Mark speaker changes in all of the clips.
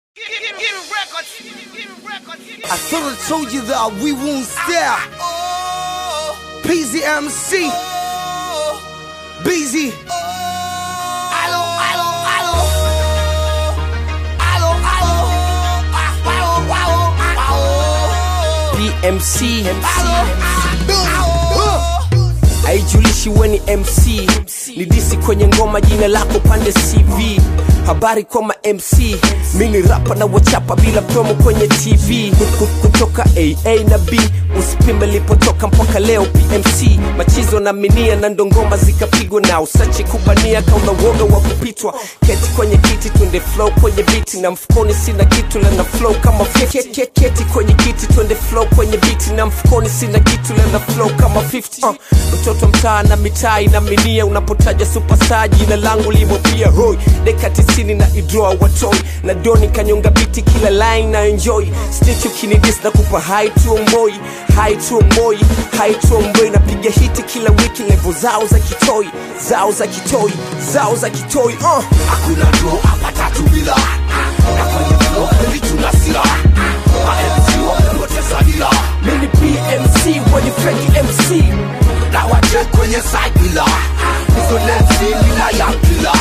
Speaker 1: I thought I told you that we won't stop. PZMC. BZ. Allo, allo, allo. Allo, allo. Allo, allo, allo.
Speaker 2: PMC
Speaker 1: Allo.
Speaker 2: haijulishi weni MC ni disi kwenye ngoma jina lako pande CV habari kwa ma MC mini rapa na wachapa bila promo kwenye TV Kut- kutoka AA na B usipime lipotoka mpaka leo PMC machizo na minia na ndongoma zikapigwa na usachi kubania kauna woga wa kupitwa keti kwenye kiti twende flow kwenye biti na mfukoni sina kitu la na flow kama 50 Ke- ke- keti kwenye kiti twende flow kwenye biti na mfukoni sina kitu la na flow kama 50 uh, mtoto mtaa na mitaa na minia unapotaja superstar jina langu limo pia hoi deka tisini na idroa watoi na doni kanyonga biti kila line na enjoy stitch ukinidis na kupa hai tuomboi hai tuomboi hai tuomboi napiga hiti kila wiki levo zao za kitoi zao za kitoi zao za kitoi uh.
Speaker 1: Hakuna draw hapa tatu bila. Na kwenye flow kweli tuna sila. Ma MC wamepoteza dila.
Speaker 2: mini PMC wenye fake MC
Speaker 1: Na wache kwenye side bila. Hizo lensi mina ya bila.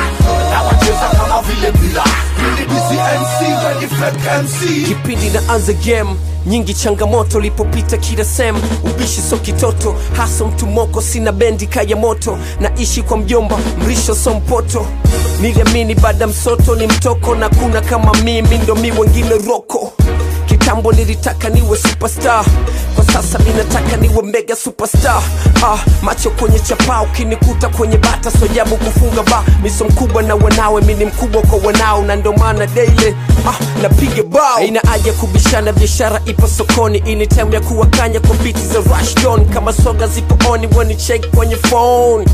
Speaker 1: Na wacheza kama vile bila. Mimi busy MC when you fake MC.
Speaker 2: kipindi na anza game nyingi changamoto lipopita kila sem ubishi so kitoto hasa mtu moko sina bendi kaya moto naishi kwa mjomba mrisho so mpoto niliamini baada msoto ni mtoko na kuna kama mimi ndo mi wengine roko kitambo nilitaka niwe superstar kwa sasa mi nataka niwe mega superstar ah, macho kwenye chapaa ukinikuta kwenye bata sojabu kufunga ba miso mkubwa na wanawe mi ni mkubwa kwa wanao na ndo maana daily ah, napiga bao aina haja kubishana biashara ipo sokoni ini time ya kuwakanya kwa biti za rushdon kama soga zipo oni wanicheki kwenye phone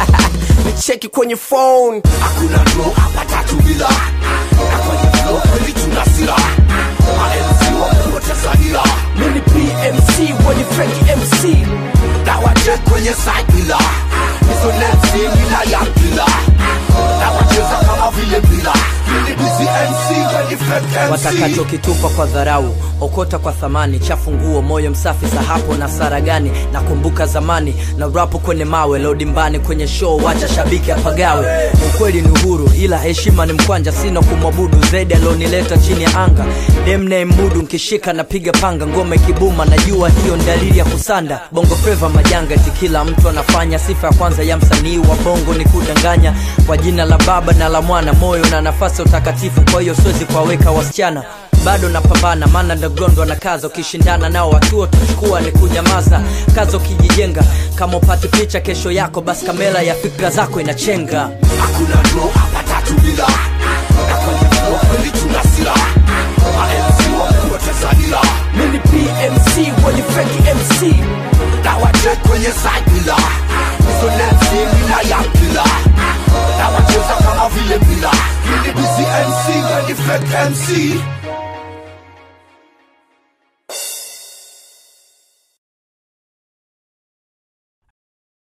Speaker 2: nicheki kwenye phone
Speaker 1: Hakuna draw hapa tatu bila. Na kwenye flow kweli tuna sila. Ma MC wamepoteza dila.
Speaker 2: mini pmc wenye fake mc
Speaker 1: Na wache kwenye side bila. Hizo lensi mina ya bila. Na wacheza kama vile bila. Mimi busy MC when you fake MC.
Speaker 3: watakachokitupa kwa dharau okota kwa thamani chafu nguo moyo msafi za hapo na sara gani nakumbuka zamani na rapu kwenye mawe lodimbani kwenye show wacha shabiki apagawe ukweli ni uhuru ila heshima ni mkwanja sina kumwabudu zaidi alionileta chini ya anga demne mudu nkishika napiga panga ngome kibuma najua hiyo ni dalili ya kusanda bongo fleva majanga ti kila mtu anafanya sifa ya kwanza ya msanii wa bongo ni kudanganya kwa jina la baba na la mwana moyo na nafasi ya utakatifu kwa hiyo siwezi kuwaweka wasichana bado napambana maana underground wanakaza ukishindana nao watuo tuchukua ni kunyamaza kaza ukijijenga kama upate picha kesho yako basi kamera ya fikra zako inachenga
Speaker 1: Hakuna draw hapa tatu bila. Na kwenye flow kweli tuna sila. Ma MC wamepoteza dila.
Speaker 2: mini pmc wenye fake mc
Speaker 1: Na wache kwenye side bila. Hizo lensi mina ya bila. Na wacheza kama vile bila. Mimi busy MC when you fake MC.